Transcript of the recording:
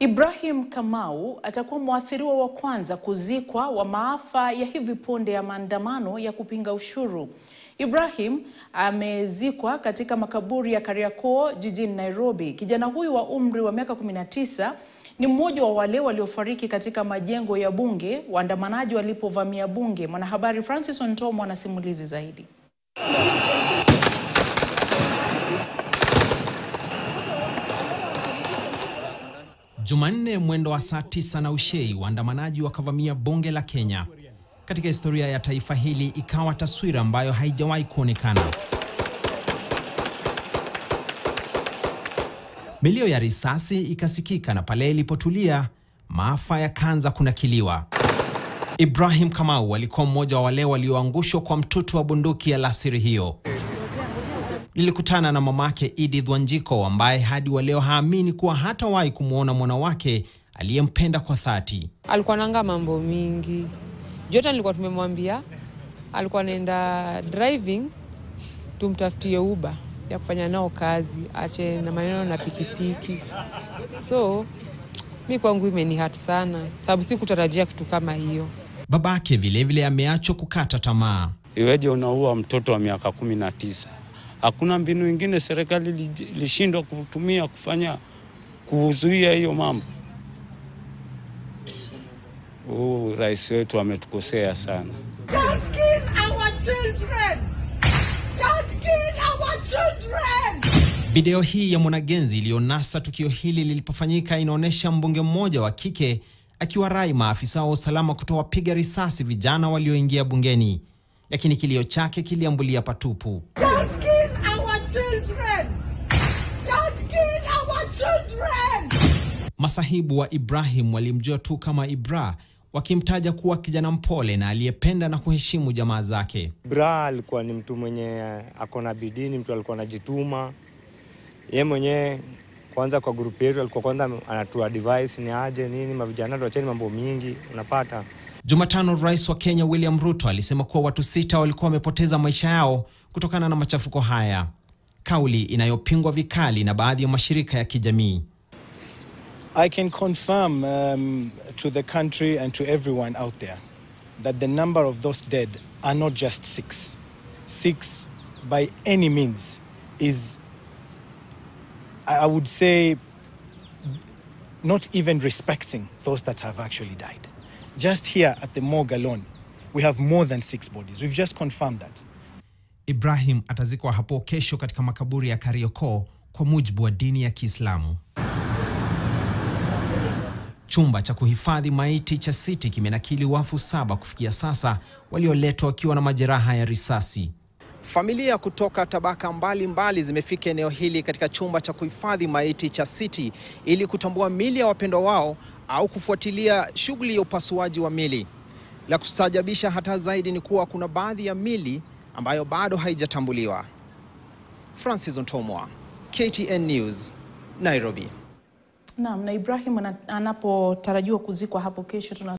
Ibrahim Kamau atakuwa mwathiriwa wa kwanza kuzikwa wa maafa ya hivi punde ya maandamano ya kupinga ushuru. Ibrahim amezikwa katika makaburi ya Kariakoo jijini Nairobi. Kijana huyu wa umri wa miaka 19 ni mmoja wa wale waliofariki katika majengo ya bunge waandamanaji walipovamia bunge. Mwanahabari Francis Ontomo ana simulizi zaidi. Jumanne mwendo wa saa tisa na ushei, waandamanaji wakavamia bunge la Kenya. Katika historia ya taifa hili ikawa taswira ambayo haijawahi kuonekana. Milio ya risasi ikasikika na pale ilipotulia, maafa yakaanza kunakiliwa. Ibrahim Kamau alikuwa mmoja wa wale walioangushwa kwa mtutu wa bunduki ya lasiri hiyo. Nilikutana na mamake Edith Wanjiko ambaye hadi wa leo haamini kuwa hatawahi kumwona mwana wake aliyempenda kwa dhati. alikuwa nanga mambo mingi jota, nilikuwa tumemwambia alikuwa anaenda driving, tumtafutie uba ya kufanya nao kazi, ache na maneno na pikipiki. So mi kwangu imenihat sana, sababu sikutarajia kitu kama hiyo. Babake vilevile ameachwa kukata tamaa. Iweje unaua mtoto wa miaka kumi na tisa? Hakuna mbinu ingine serikali ilishindwa kutumia kufanya kuzuia hiyo mambo? Huu rais wetu ametukosea sana. Don't kill our children! Don't kill our children! Video hii ya mwanagenzi iliyonasa tukio hili lilipofanyika inaonyesha mbunge mmoja wa kike akiwarai maafisa wa usalama kutowapiga risasi vijana walioingia bungeni, lakini kilio chake kiliambulia patupu. Don't kill our children! Don't kill our children! Masahibu wa Ibrahim walimjua tu kama Ibra, wakimtaja kuwa kijana mpole na aliyependa na kuheshimu jamaa zake. Bra alikuwa ni mtu mwenye ako na bidii, ni mtu alikuwa anajituma. Ye mwenyewe kwanza kwa grupu yetu alikuwa kwanza anatua advice ni aje nini, mavijana tuacheni mambo mingi, unapata Jumatano, rais wa Kenya William Ruto alisema kuwa watu sita walikuwa wamepoteza maisha yao kutokana na machafuko haya, kauli inayopingwa vikali na baadhi ya mashirika ya kijamii. I can confirm um, to the country and to everyone out there that the number of those dead are not just six. Six, by any means, is, I I would say, not even respecting those that have actually died. Just here at the morgue alone, we have more than six bodies. We've just confirmed that. Ibrahim atazikwa hapo kesho katika makaburi ya Kariakoo kwa mujibu wa dini ya Kiislamu. Chumba cha kuhifadhi maiti cha City kimenakili wafu saba kufikia sasa walioletwa wakiwa na majeraha ya risasi. Familia kutoka tabaka mbalimbali mbali zimefika eneo hili katika chumba cha kuhifadhi maiti cha City ili kutambua mili ya wapendwa wao au kufuatilia shughuli ya upasuaji wa mili. La kustajabisha hata zaidi ni kuwa kuna baadhi ya mili ambayo bado haijatambuliwa. Francis Ontomwa, KTN News, Nairobi. Naam, na Ibrahim ana- anapotarajiwa kuzikwa hapo kesho tuna